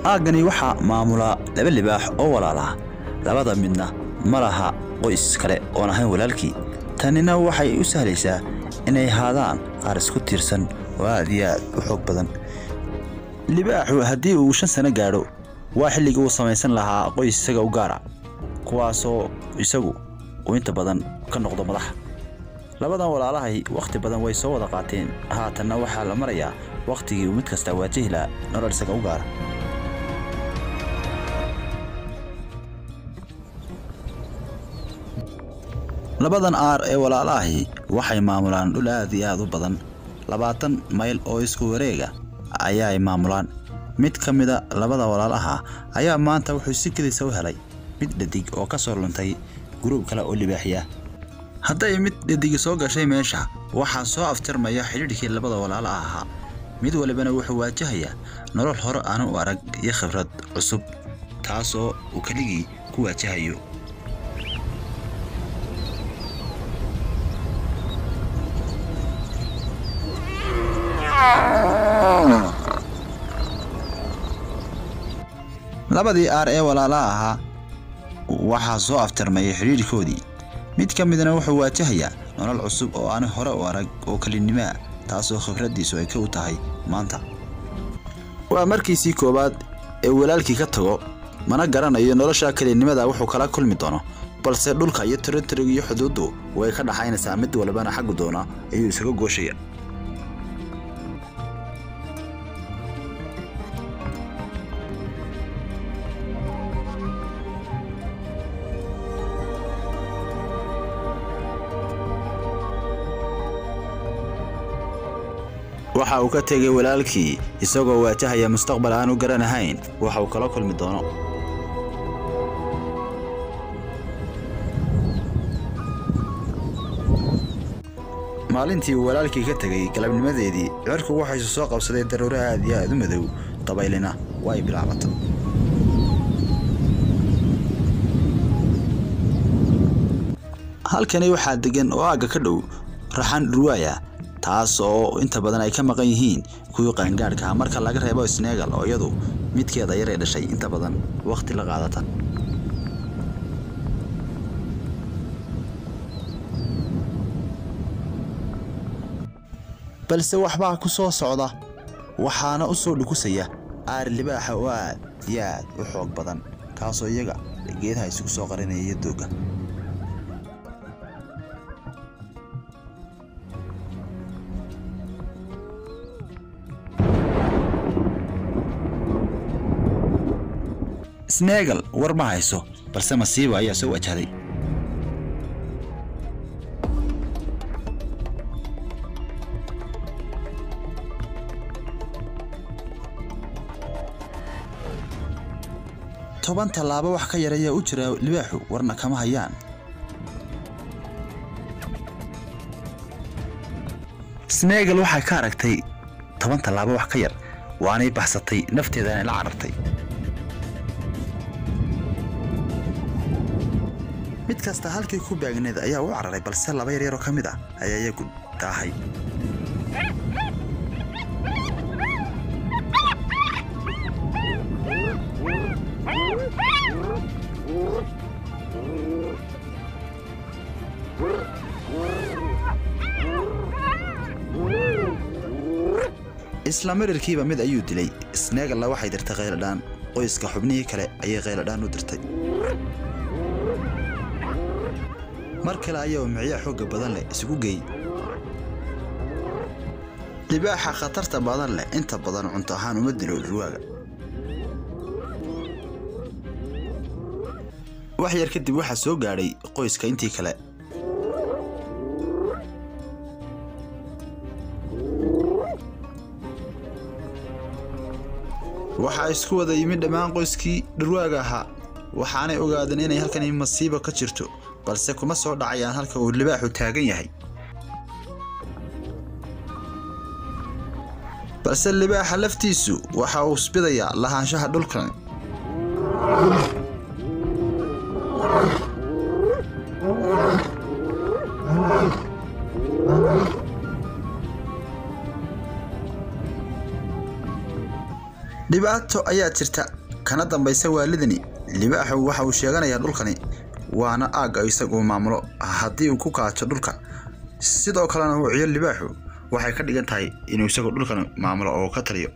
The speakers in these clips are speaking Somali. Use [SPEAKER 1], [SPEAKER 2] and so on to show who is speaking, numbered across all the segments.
[SPEAKER 1] aaggani waxaa maamula laba libaax oo walaalaha labada midna ma laha qoys kale oon ahayn walaalkii tanina waxay u sahlaysaa inay haadaan qaar isku tiirsan oo aad iyo aad u xoog badan libaaxu haddii uu shan sano gaadho waa xilligii uu samaysan lahaa qoys isaga u gaara kuwaasoo isagu uu inta badan ka noqdo madaxa labadan walaalahay wakhti badan way soo wada qaateen haatanna waxaa la marayaa wakhtigii uu mid kasta waajihi lahaa nolol isaga u gaara labadan aar ee walaalahay waxay maamulaan dhul aad iyo aad u badan labaatan mayl oo isku wareega ayaay maamulaan mid ka mida labada walaalaha ayaa maanta wuxuu si kedisa u helay mid dhadig oo ka soo luntay guruub kale oo libaaxiya hadday mid dhadigi soo gashay meesha waxaa soo afjarmaya xidhiidhkii labada walaala ahaa mid walibana wuxuu waajahayaa nolol hore aanu u arag iyo khibrad cusub taasoo uu keligii ku waajahayo labadii aar ee walaalaha ahaa waxaa soo afjarmayay xidhiidhkoodii mid ka midna wuxuu waajahayaa nolol cusub oo aan hore u arag oo kelinimaa taasoo khibraddiisu ay ka u tahay maanta waa markiisii koowaad ee walaalkii ka tago mana garanayo nolosha kelinimada wuxuu kala kulmi doono balse dhulka iyo tiritoriga iyo xuduuddu way ka dhaxaynaysaa mid walbana xaggu doona ayuu isaga gooshaya waxa uu ka tegay walaalkii isagoo waajahaya mustaqbal aan u garanahayn waxa uu kala kulmi doono maalintii uu walaalkii ka tegay galabnimadeedii cirku waxaysu soo qabsaday daruuro aad iyo aad u madow dabaylina way bilaabatay halkani waxaa degan oo aagga ka dhow raxan dhurwaaya taas oo inta badan ay ka maqan yihiin kuwii qaangaadhka marka laga reebo snegal oo iyadu midkeeda yar ee dhashay inta badan wakhti la qaadata balse waxbaa ku soo socda waxaana u soo dhukusaya aar libaaxa oo aad iyo aad u xoog badan kaasoo iyaga geedaha isugu soo qarinaya iyo doogga snegal war ma hayso balse masiiba ayaa soo wajahday toban tallaabo wax ka yar ayaa u jira libaaxu warna kama hayaan snegal waxay ka aragtay toban tallaabo wax ka yar waanay baxsatay nafteedaanay la carartay mid kasta halkii ku baagneed ayaa u cararay balse laba yaryaroo ka mid ah ayaa iyagu daahay isla marirkiiba mid ayuu dilay sneegalla waxay dirtay khayladhaan qoyska xubnihii kale ayay khayladhaan u dirtay mar kale ayaa micya xoogga badan leh isugu geey libaaxa khatarta badan leh inta badan cunto ahaan uma dilo dhurwaaga wax yar kadib waxaa soo gaadhay qoyska intii kale waxaa isku wada yimid dhammaan qoyskii dhurwaaga ahaa waxaanay ogaadeen inay halkani masiibo ka jirto balse kuma soo dhacayaan halka uu libaaxu taagan yahay balse libaaxa laftiisu waxa uu isbidayaa lahaanshaha dhulkan dhibaato ayaa jirta kana dambaysa waalidani libaaxu waxa uu sheeganayaa dhulkani waana aagga isagu maamulo haddii uu ku kaajo dhulka sidoo kalena uu ciyo libaaxu waxay ka dhigan tahay inuu isagu dhulkan maamulo oo ka taliyo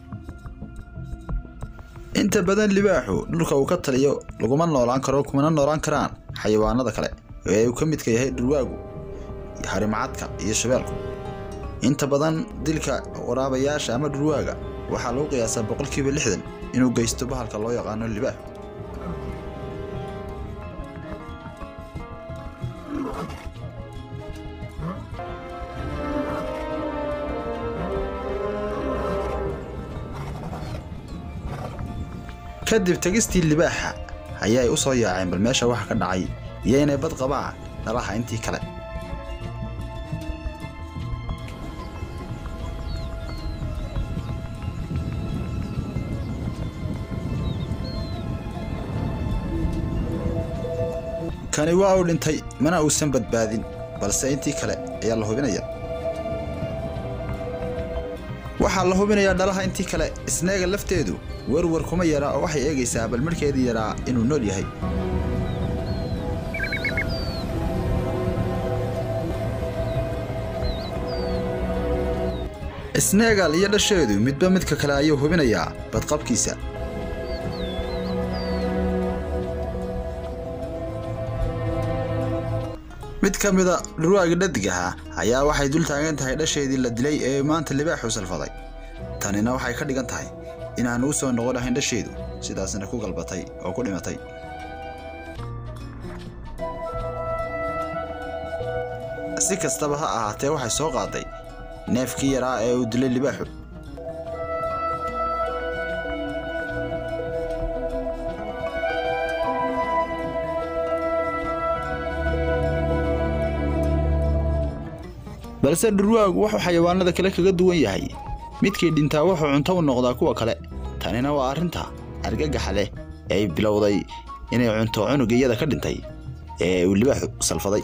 [SPEAKER 1] inta badan libaaxu dhulka uu ka taliyo laguma noolaan karo kumana noolaan karaan xayawaanada kale ee uu ka midka yahay dhurwaagu harimacadka iyo shabeelku inta badan dilka waraabayaasha ama dhurwaaga waxaa lagu qiyaasaa boqolkiiba lixdan inuu geysto bahalka loo yaqaano libaax kadib tegistii libaaxa ayaay u soo yaaceen bal meesha waxa ka dhacay iyo inay bad qabaan dhalaha intii kale kani waa uu dhintay mana uusan badbaadin balse intii kale ayaa la hubinaya waxaa la hubinayaa dhalaha intii kale isneega lafteedu werwer kuma yara oo waxay eegaysaa bal markeedii yaraa inuu nool yahay isneegal iyo dhasheedu midba midka kale ayuu hubinayaa badqabkiisa mid ka mida dhurwaaga dhadigaha ayaa waxay dul taagan tahay dhasheedii la dilay ee maanta libaaxu salfaday tanina waxay ka dhigan tahay inaan u soo noqon ahayn dhasheedu sidaasna ku galbatay oo ku dhimatay si kastaba ha ahaatee waxay soo qaaday neefkii yaraa ee uu dilay libaaxu balse dhurwaagu wuxuu xayawaanada kale kaga duwan yahay midkii dhintaa wuxuu cunto u noqdaa kuwa kale tanina waa arrinta argagaxa leh ee ay bilowday inay cunto cunuga iyada ka dhintay ee uu libaaxu salfaday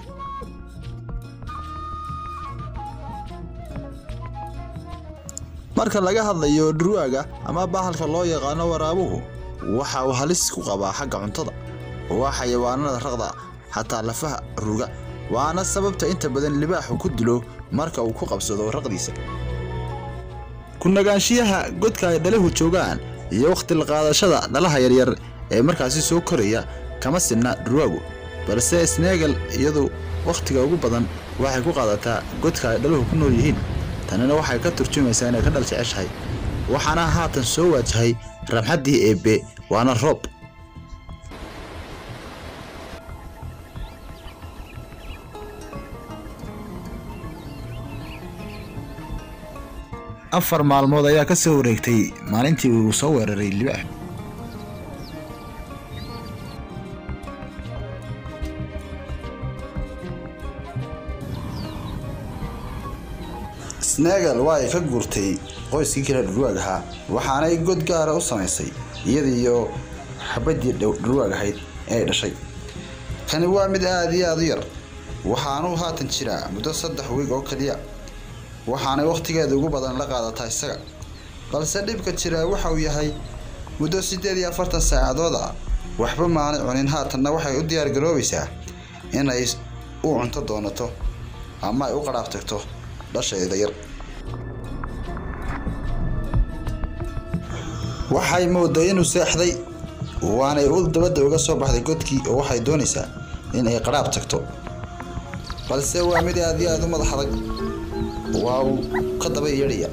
[SPEAKER 1] marka laga hadlayo dhurwaaga ama bahalka loo yaqaano waraabuhu waxa uu halis ku qabaa xagga cuntada waa xayawaanada raqda xataa lafaha ruga waana sababta inta badan libaaxu ku dilo marka uu ku qabsado raqdiisa ku nagaanshiyaha godka ay dhalahu joogaan iyo wakhti la qaadashada dhalaha yaryar ee markaasi soo koraya kama sinna dhurwaagu balse sneegal iyadu wakhtiga ugu badan waxay ku qaadataa godka ay dhaluhu ku nool yihiin tanina waxay ka turjumaysaa inay ka dhal jeceshahay waxaana haatan soo waajahay ramxaddii eebbe waana roob afar maalmood ayaa ka soo wareegtay maalintii uu soo weeraray libaax snegal waa ay ka guurtay qoyskii kale dhurwaag ahaa waxaanay god gaara u samaysay iyadiiyo xabaddii dhurwaag ahayd ee ay dhashay kani waa mid aada iyo aada u yar waxaanuu haatan jiraa muddo saddex wiig oo keliya waxaanay wakhtigeeda ugu badan la qaadataa isaga balse dhibka jiraa waxa uu yahay muddo siddeed iyo afartan saacadood ah waxba maanay cunin haatanna waxay u diyaar garoobaysaa inay u cunto doonato ama ay u qadhaaf tagto dhasheeda yar waxay mooday inuu seexday waanay u dabadda uga soo baxday godkii oo waxay doonaysaa in ay qadhaab tagto balse waa mid aad iyo aada u madax adag waa uu ka daba yeedhaya